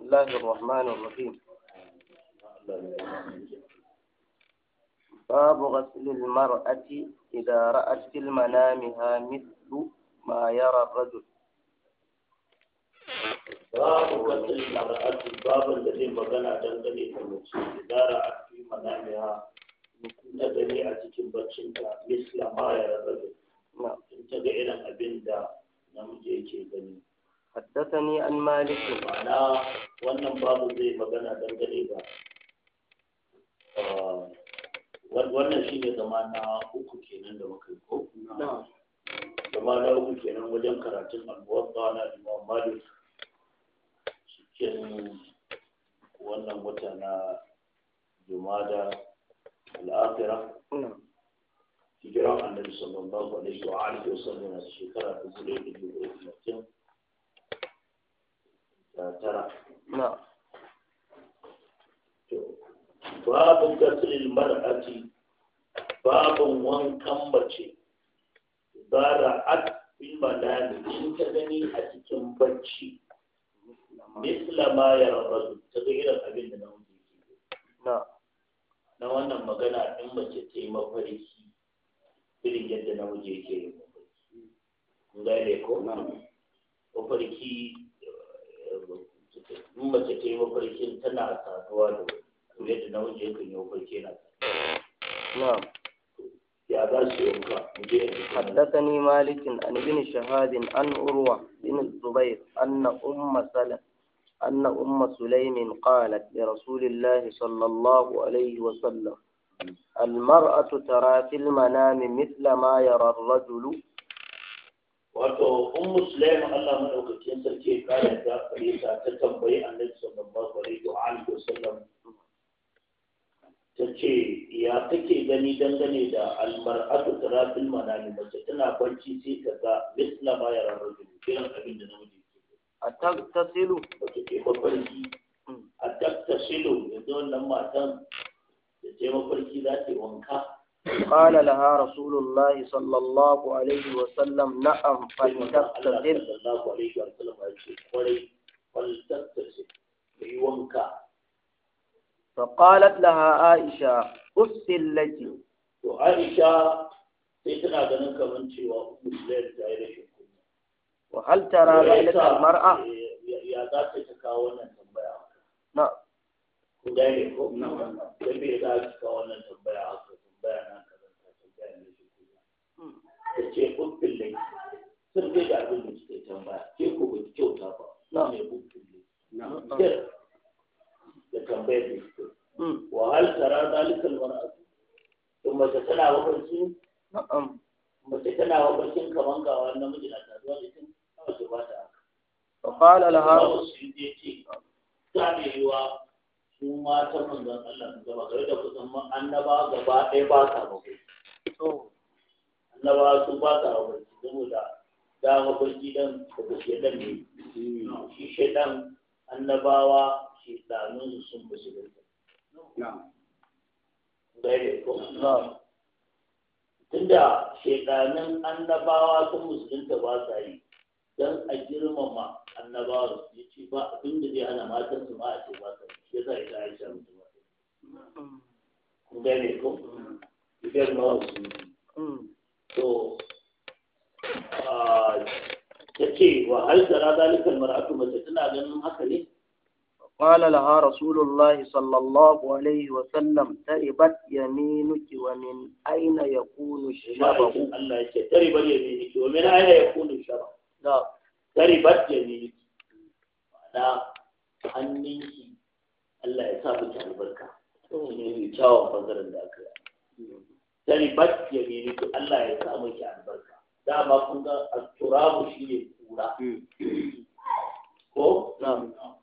الله الرحمن الرحيم باب غسل المرأة إذا رأت في منامها مثل ما يرى الرجل babu katil mar'atu babin da zai magana dangane da mace idara a fi manamiha na gani a cikin baccinta misla ma ya rabu in ta ga irin abin da namiji yake gani حدثني عن مالك ma'ana wannan babu zai magana dangane da wannan shi ne zama na uku kenan da muka yi ko zama na uku kenan wajen karatun albuwar na imam malik cikin wannan wata na jumada al'afira hijiran annabi sallallahu alaihi wa alihi wa sallam a shekara dubu ɗaya da dubu ɗaya talatin da tara babin gasilin mar'ati babin wankan mace bara at fil manami in ta gani a cikin bacci misla ma ya rabu ta ga irin abin da namiji ke na wannan magana in mace ta yi mafarki irin yadda namiji yake yin mafarki kun gane ko mafarki in mace ta yi mafarkin tana saduwa da wani yadda namiji yakan yi mafarki yana نعم ya za su yanka mu je حدثني مالك عن ابن شهاد عن أروى بن الزبير أن أم سلم أن أم سليم قالت لرسول الله صلى الله عليه وسلم المرأة ترى في المنام مثل ما يرى الرجل wato in musulmi Allah madaukakin sarki ya kare ta kare ta ta tambayi annabi sallallahu alaihi wa alihi wasallam ta ce ya take gani dangane da almar'atu tarafil manami mace tana barci sai ta ga misla ma ya rarar da kiran abin da namiji ke أتغتسل wace ke mafarki a taktasilu yanzu wannan matan da ce mafarki za ta yi wanka قال لها رسول الله صلى الله عليه وسلم نعم sai manzon Allah فلتغتسل sallallahu alaihi wa sallam ya ce kwarai faltattasil yi wanka فقالت لها عائشة أسل لك to Aisha sai tana ganin kamar cewa Musulmi ta yi rashin kunya وهل ترى ذلك المرأة ya za ta ta kawo wannan tambaya نعم ku gane ko da bai za ki kawo wannan tambaya haka tambaya na kaza ta tambaya ne shi kunya ta ce uffin lai sun dai da abin da kike tambaya ke ko ba ki kyauta ba na ne uffin lai da tambayar da kike مم. wa hal tara zalika almar'atu to mace tana mafarki نعم mace tana mafarkin kaman ga wani namiji na taruwa da ita mace ba ta haka فقال لها Allah su yi ce ta ne yiwa su matan manzon Allah su gaba gare da kusan ma annaba gaba ɗaya ba sa mafarki annaba su ba sa mafarki saboda da mafarki dan daga shedan ne shi shedan annabawa shedanun sun fi shigar gare ko نعم tunda shedanin annabawa sun musulunta ba sa yi don a girmama annabawa ya ce ba abin da zai hana matan su ma a ce ba sa yi shi yasa ita aisha mutum ba kun gane ko idan ma wasu مم. to ta ce wa hal tara zalikal mar'atu mace tana ganin haka ne قال لها رسول الله صلى الله عليه وسلم تربت يمينك ومن أين يكون الشبه ma'aikin Allah ya ce taribar yaminiki wa min aina yakunu shara نعم taribat yaminiki ma'ana hannunki Allah ya sa miki albarka shi ne mai kyawun bangaren da aka yi taribat yaminiki Allah ya sa miki albarka dama kun ga turabu shi ne kura ko نعم